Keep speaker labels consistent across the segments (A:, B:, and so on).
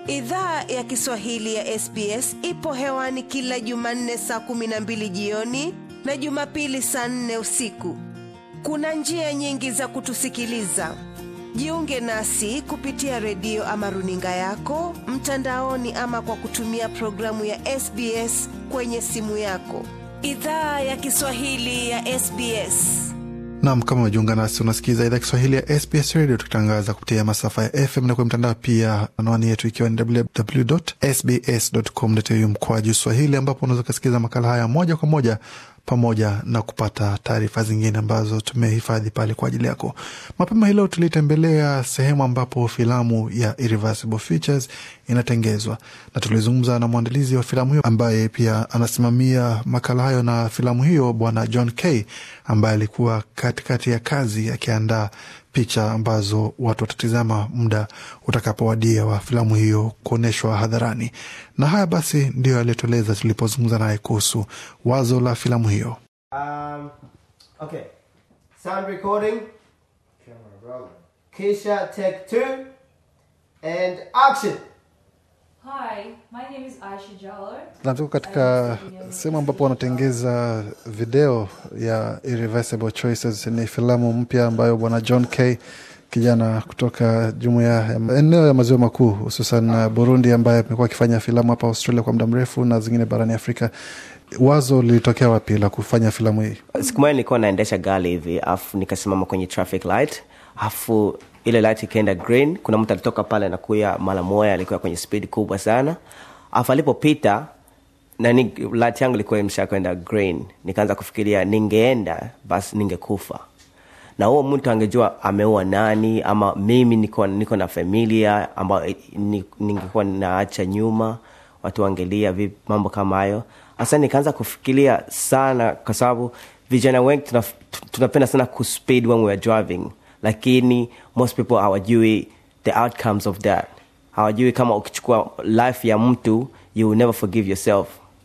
A: Idhaa ya Kiswahili ya SBS ipo hewani kila Jumanne saa kumi na mbili jioni na Jumapili saa nne usiku. Kuna njia nyingi za kutusikiliza. Jiunge nasi kupitia redio ama runinga yako mtandaoni, ama kwa kutumia programu ya SBS kwenye simu yako. Idhaa ya Kiswahili ya SBS.
B: Nam, kama umejiunga nasi, unasikiza idhaa Kiswahili ya SBS Radio tukitangaza kupitia masafa ya FM na kwenye mtandao pia, anwani yetu ikiwa ni www.sbs.com.au mkoaju Swahili, ambapo unaweza ukasikiza makala haya moja kwa moja pamoja na kupata taarifa zingine ambazo tumehifadhi pale kwa ajili yako. Mapema hii leo tulitembelea sehemu ambapo filamu ya Irreversible Features inatengezwa na tulizungumza na mwandalizi wa filamu hiyo ambaye pia anasimamia makala hayo na filamu hiyo, Bwana John K ambaye alikuwa katikati ya kazi akiandaa picha ambazo watu watatizama muda utakapowadia wa filamu hiyo kuonyeshwa hadharani. Na haya basi ndiyo aliyotueleza tulipozungumza naye kuhusu wazo la filamu hiyo.
C: Um, okay. Sound recording. Camera rolling. Keisha, take two. And action.
D: Hi, my name is Aisha Jalal.
B: Na tuko katika sehemu ambapo wanatengeza video ya Irreversible Choices. Ni filamu mpya ambayo bwana John K kijana kutoka jumuiya ya eneo ya maziwa makuu hususan Burundi, ambaye amekuwa akifanya filamu hapa Australia kwa muda mrefu na zingine barani Afrika. Wazo lilitokea wapi la kufanya filamu hii?
C: Siku moja nilikuwa naendesha gari hivi, afu nikasimama kwenye traffic light, afu ile light ikaenda green. Kuna mtu alitoka pale nakuya mara moja, alikuwa kwenye speed kubwa sana, afu alipopita nani light yangu ilikuwa imesha kwenda green. Nikaanza kufikiria ningeenda basi ningekufa na huo mtu angejua ameua nani, ama mimi niko, niko na familia ambayo ni- ningekuwa naacha nyuma, watu wangelia vipi, mambo kama hayo. Hasa nikaanza kufikiria sana, kwa sababu vijana wengi tuna, tunapenda sana kuspeed when we are driving, lakini most people hawajui the outcomes of that. Hawajui kama ukichukua life ya mtu you will never forgive yourself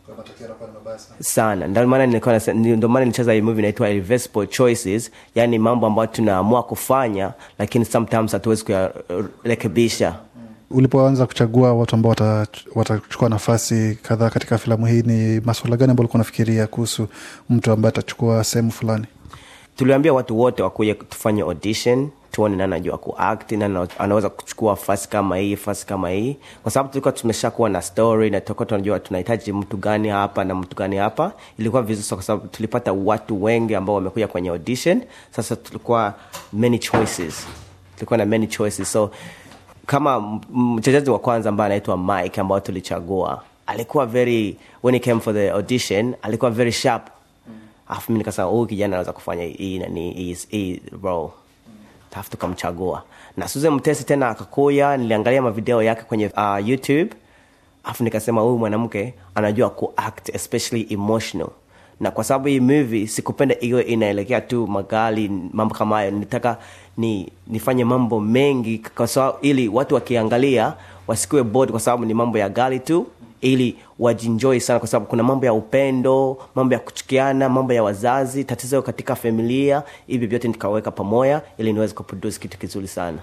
C: sana ndio maana nilikuwa nasa- ndio maana nilicheza hii movie inaitwa irreversible choices yani mambo ambayo tunaamua kufanya lakini sometimes hatuwezi kuyarekebisha
B: Ulipoanza kuchagua watu ambao wata- watachukua nafasi kadhaa katika filamu hii, ni maswala gani ambao ulikuwa unafikiria kuhusu mtu ambaye atachukua sehemu fulani?
C: tuliambia watu wote wakuja tufanye audition tuone nani anajua kuact nani anaweza kuchukua nafasi kama hii nafasi kama hii kwa sababu tulikuwa tumeshakuwa na story na tulikuwa tunajua tunahitaji mtu gani hapa na mtu gani hapa ilikuwa vizuri kwa sababu tulipata watu wengi ambao wamekuja kwenye audition sasa tulikuwa many choices tulikuwa na many choices so kama m- mchezaji wa kwanza ambaye anaitwa mike ambao tulichagua alikuwa very when he came for the audition alikuwa very sharp alafu mi nikasema huyu kijana anaweza kufanya hii nani hii- hii role alafu tukamchagua na susan mtesi tena akakuya niliangalia mavideo yake kwenye uh, youtube alafu nikasema huyu mwanamke anajua kuact especially emotional na kwa sababu hii movie sikupenda iwe inaelekea tu magari mambo kama hayo nitaka ni nifanye mambo mengi kwa sababu ili watu wakiangalia wasikuwe bored kwa sababu ni mambo ya gari tu ili wajinjoi sana kwa sababu kuna mambo ya upendo mambo ya kuchukiana mambo ya wazazi tatizo katika familia hivi vyote nikaweka pamoja ili niweze kuproduce kitu kizuri sana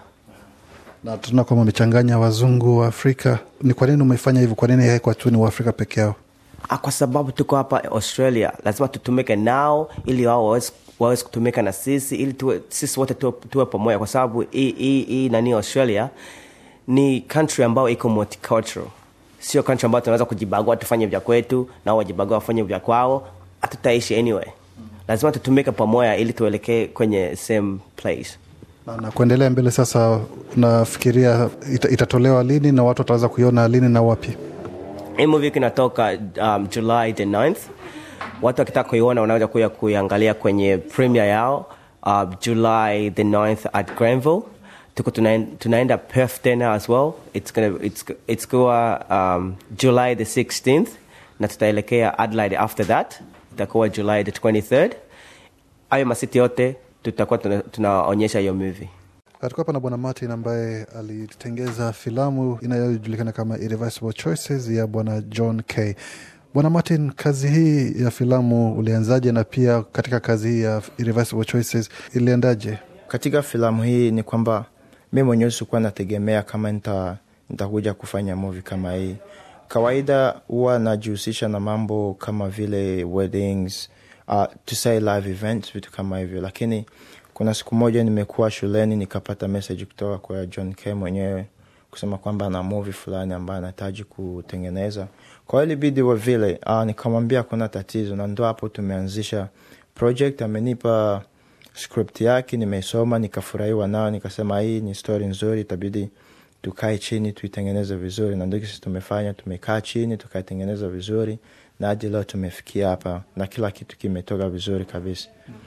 B: Na tunaona kwamba umechanganya wazungu wa Afrika. Ni kwa nini umefanya hivyo? Kwa nini haikuwa tu ni Waafrika peke yao?
C: Ah, kwa sababu tuko hapa australia lazima tutumike nao ili wao waweze waweze kutumika na sisi ili tuwe, sisi wote tuwe, tuwe pamoja kwa sababu hii hii hii nani australia ni country ambayo iko multicultural sio country ambayo tunaweza kujibagua tufanye vya kwetu nao wajibagua wafanye vya kwao hatutaishi anyway lazima tutumike pamoja ili tuelekee kwenye same place
B: Na, na kuendelea mbele sasa, unafikiria ita, itatolewa lini na watu wataweza kuiona lini na wapi?
C: hii movie kinatoka um, july the 9th watu wakitaka kuiona wanaweza kuja kuiangalia kwenye premiere yao uh, july the 9th at granville tuko tunaen- tunaenda perth tena as well it's gonna, it's, it's kuwa um, july the 16th na tutaelekea adelaide after that itakuwa july the 23rd hayo masiti yote tutakuwa tuna- tunaonyesha hiyo movie
B: Tuko hapa na Bwana Martin ambaye alitengeza filamu inayojulikana kama Irreversible Choices ya Bwana John K. Bwana Martin, kazi hii ya filamu ulianzaje, na pia katika kazi hii ya Irreversible Choices iliendaje?
E: katika filamu hii ni kwamba mi mwenyewe sikuwa nategemea kama nita nitakuja kufanya movie kama hii kawaida huwa najihusisha na mambo kama vile weddings uh, to say live events vitu kama hivyo lakini kuna siku moja nimekuwa shuleni nikapata message kutoka kwa john k mwenyewe kusema kwamba ana movie fulani ambayo anahitaji kutengeneza kwa hiyo ilibidi wa vile uh, nikamwambia kuna tatizo na ndo hapo tumeanzisha project amenipa script yake nimeisoma nikafurahiwa nao nikasema hii ni story nzuri itabidi tukae chini tuitengeneze vizuri na ndio sisi tumefanya tumekaa chini tukaitengeneza vizuri na hadi leo tumefikia hapa na kila kitu kimetoka vizuri kabisa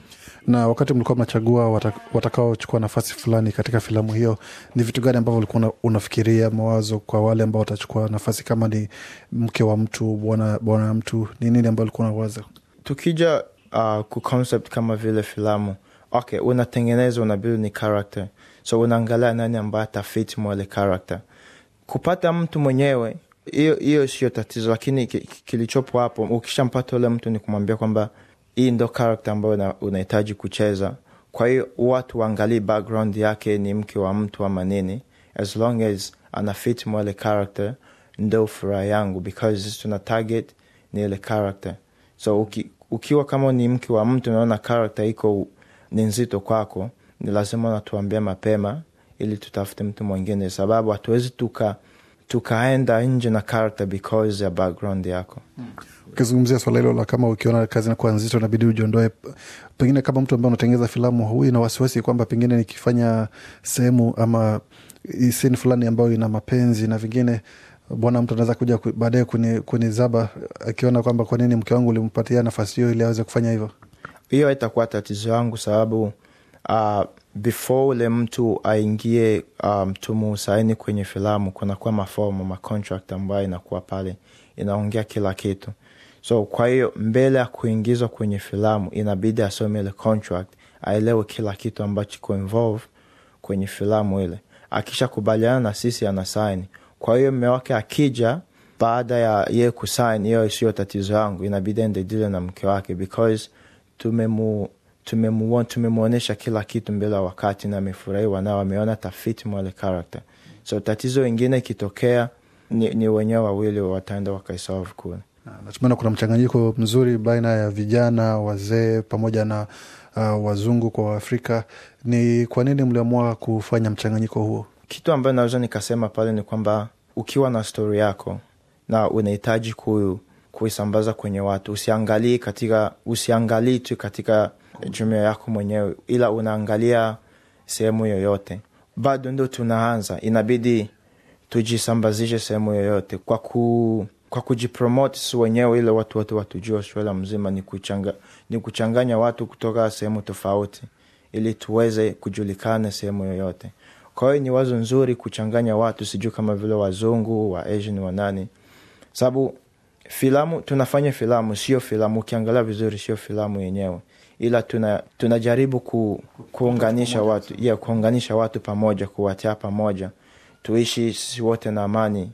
B: na wakati mlikuwa mnachagua wata- watakaochukua nafasi fulani katika filamu hiyo ni vitu gani ambavyo ulikuwa una- unafikiria mawazo kwa wale ambao watachukua nafasi kama ni mke wa mtu bwana bwana mtu ni nini ambao ulikuwa unawaza
E: tukija uh, ku concept kama vile filamu okay unatengeneza unabidi ni character so unaangalia nani ambaye atafit mwale character kupata mtu mwenyewe hiyo hiyo sio tatizo lakini ki- ki- kilichopo hapo ukishampata ule mtu ni kumwambia kwamba hii ndo character ambayo una- unahitaji kucheza kwa hiyo watu waangalii background yake ni mke wa mtu ama nini as long as ana fit mwale character ndo furaha yangu because sisi tuna target ni ile character so uki, ukiwa kama ni mke wa mtu unaona character iko ni nzito kwako ni lazima unatuambia mapema ili tutafute mtu mwingine sababu hatuwezi tuka tukaenda nje na character because ya background yako
B: ukizungumzia swala hilo la kama ukiona kazi inakuwa nzito inabidi ujiondoe pengine kama mtu ambaye unatengeneza filamu huyu na wasiwasi kwamba pengine nikifanya sehemu ama sini fulani ambayo ina mapenzi na vingine bwana mtu anaweza kuja ku- baadaye kuni- kunizaba akiona kwamba kwa nini mke wangu ulimpatia nafasi hiyo ili aweze kufanya hivyo
E: hiyo haitakuwa tatizo yangu sababu uh, before ule mtu aingie um, tumusaini kwenye filamu kunakuwa mafomu macontract ambayo inakuwa pale inaongea kila kitu so kwa hiyo mbele ya kuingizwa kwenye filamu inabidi asome ile contract aelewe kila kitu ambacho iko involve kwenye filamu ile akishakubaliana na sisi ana sign kwa hiyo mme wake akija baada ya ye kusign hiyo sio tatizo yangu inabidi ende dile na mke wake because tumemu tumemu- tumemwonyesha kila kitu mbele ya wakati na amefurahiwa nao ameona tafiti mwale character so tatizo ingine ikitokea ni, ni wenyewe wawili wataenda wakaisolve kule
B: natumaina kuna mchanganyiko mzuri baina ya vijana wazee pamoja na uh, wazungu kwa waafrika ni kwa nini mliamua kufanya mchanganyiko huo
E: kitu ambayo naweza nikasema pale ni kwamba ukiwa na stori yako na unahitaji ku, kuisambaza kwenye watu usiangalii katika usiangalii tu katika jumuia yako mwenyewe ila unaangalia sehemu yoyote bado ndo tunaanza inabidi tujisambazishe sehemu yoyote kwa ku kwa kujipromote si wenyewe ile watu wote watujua australia mzima ni, kuchanga, ni kuchanganya watu kutoka sehemu tofauti ili tuweze kujulikana sehemu yoyote kwa hiyo ni wazo nzuri kuchanganya watu sijui kama vile wazungu wa asian wanani sababu filamu tunafanya filamu sio filamu ukiangalia vizuri sio filamu yenyewe ila tuna tunajaribu ku, kuunganisha watu yeah, kuunganisha watu pamoja kuwatia pamoja tuishi sisi wote na amani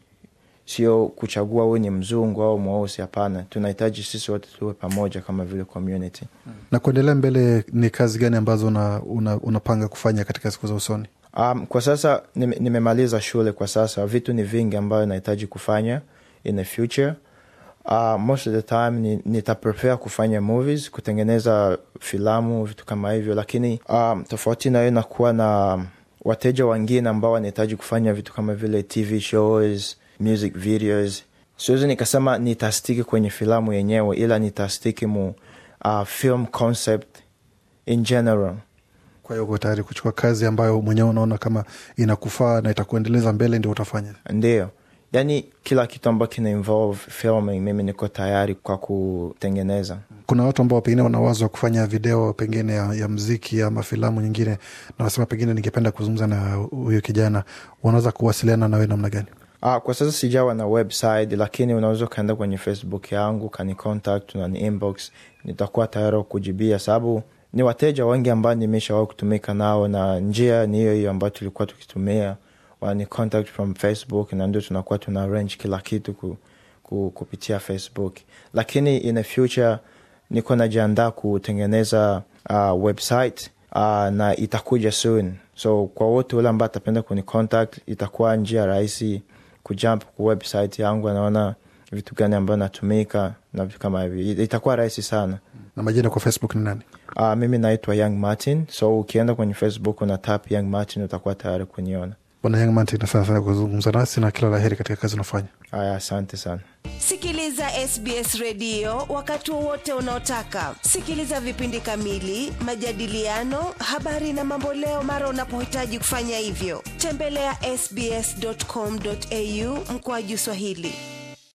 E: sio kuchagua huyu ni mzungu au mweusi hapana tunahitaji sisi wote tuwe pamoja kama vile community
B: na kuendelea mbele ni kazi gani ambazo una, una, unapanga kufanya katika siku za usoni
E: Um, kwa sasa nime- nimemaliza shule kwa sasa vitu ni vingi ambayo nahitaji kufanya in the future uh, most of the time ni, nitaprepare kufanya movies kutengeneza filamu vitu kama hivyo lakini um, tofauti nayo nakuwa na wateja wengine ambao wanahitaji kufanya vitu kama vile tv shows music videos siwezi nikasema nitastiki kwenye filamu yenyewe ila nitastiki mu uh, film concept in general
B: kwa hiyo uko tayari kuchukua kazi ambayo mwenyewe unaona kama inakufaa na itakuendeleza mbele ndio utafanya
E: ndio yani kila kitu ambacho kina involve filming mimi niko tayari kwa kutengeneza
B: kuna watu ambao pengine wana wazo wa kufanya video pengine ya, ya mziki ama filamu nyingine na wanasema pengine ningependa kuzungumza na huyo kijana wanaweza kuwasiliana nawe namna gani
E: Ah, kwa sasa sijawa na website lakini unaweza ukaenda kwenye facebook yangu kani contact na ni inbox nitakuwa tayari kujibia sababu ni wateja wengi ambao nimeshawahi kutumika nao na njia ni hiyo hiyo ambayo tulikuwa tukitumia wani contact from facebook na ndio tunakuwa tuna arrange kila kitu ku, ku, kupitia facebook lakini in the future niko najiandaa kutengeneza uh, website uh, na itakuja soon so kwa wote ule ambao atapenda kuni contact itakuwa njia rahisi kujump ku website yangu anaona vitu gani ambayo natumika na vitu kama hivi itakuwa rahisi sana
B: na majina kwa facebook ni nani
E: uh, mimi naitwa young martin so ukienda kwenye facebook una tap young martin utakuwa tayari kuniona
B: bwana young martin asante sana kuzungumza nasi na kila laheri katika kazi unafanya
E: aya asante sana
A: sikiliza sbs redio wakati wowote unaotaka sikiliza vipindi kamili majadiliano habari na mamboleo mara unapohitaji kufanya hivyo tembelea ya sbscomau mkoaju swahili